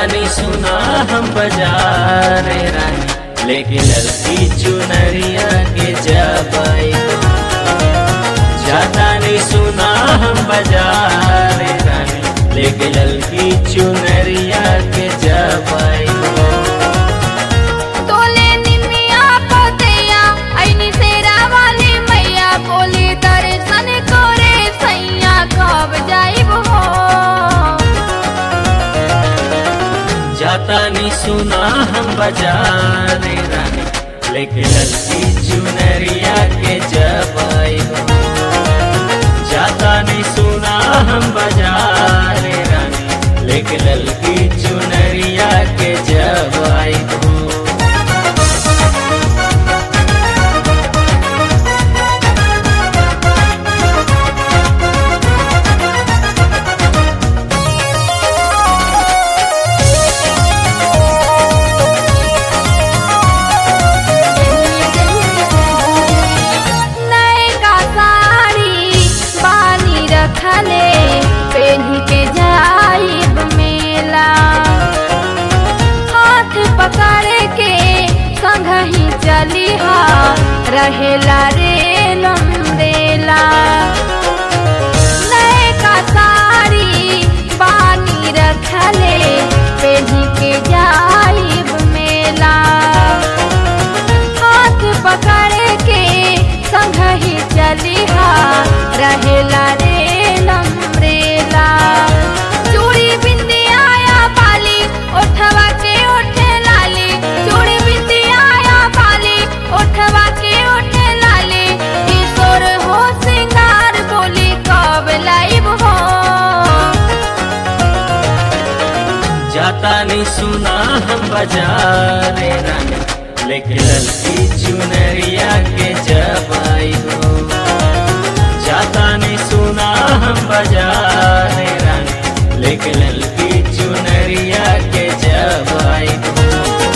नहीं सुना हम बाजार रानी लेके ललकी चुनरिया के जबाई जाता नहीं सुना हम बाजार रानी लेके ललकी चुनरिया के जबाई तोले निमिया पतिया ऐनी सेरा वाली मैया बोली दर्शन करे सैया कब जाइब हो जाता नहीं सुना हम बाजार रानी लेके ललकी चुनरिया के जबाई जाता नहीं सुना हम बाजार रानी लेके ललकी चुनरिया के जबाई नयका साड़ी बानी रखले पेन्ही के जाइब मेला हाथ पकड़ के संग ही चली हा रहेला रे लंदेला नयका साड़ी बानी रखले पेन्ही के जाइब मेला हाथ पकड़ के संग ही चलिहा रहेला रे लमरेला चूड़ी बिंदिया या बाली ओठवा के ओठे लाली चूड़ी बिंदिया या बाली ओठवा के ओठे लाली किशोर हो सिंगार बोली कब लाइब हो जाता नहीं सुना हम बाजार रानी लेके ललकी चुनरिया के जबाई हो जाता नहीं सुना हम बाजार रानी लेके ललकी चुनरिया के जबाई हो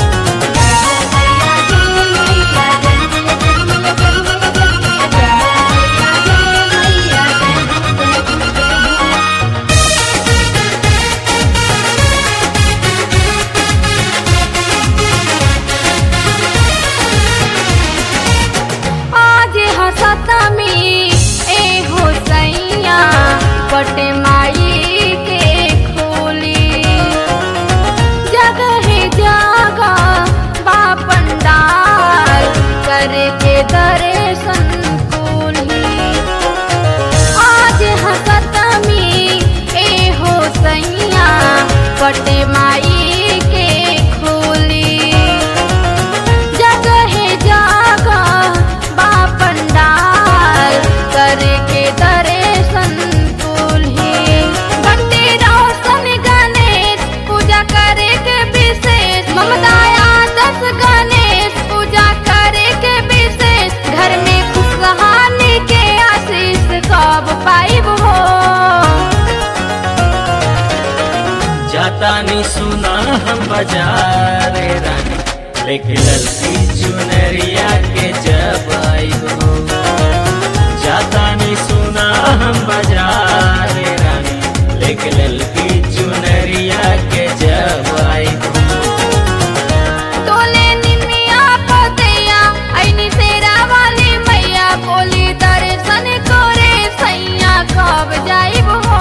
आज हसतमी ए हो सैया पट माई के खोली जगह जगह बा पंडाल करके दर्शन कुली आज हसतमी ए हो सैया पट माई के खोली जगह जगह बा पंडाल करके दर्शन कुल्ही बंटी रोशन गणेश पूजा करे के विशेष ममताया दस गणेश पूजा करे के विशेष घर में खुशहाली के आशीष कब पाइब हो जाता नहीं सुना हम बाजार रानी लेके ललकी चुनरिया के जबाई हो जाता नहीं सुना हम बाजार रानी लेके ललकी चुनरिया के जबाई हो तोले निमिया पतिया ऐनी सेरा वाली मैया बोली दर्शन करे सैया कब जाइब हो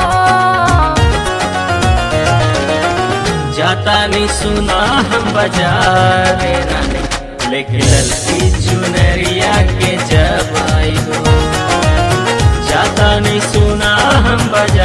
जाता नहीं सुना हम बाजार रानी लेके ललकी चुनरिया के जबाई हो जाता नहीं सुना हम बाजार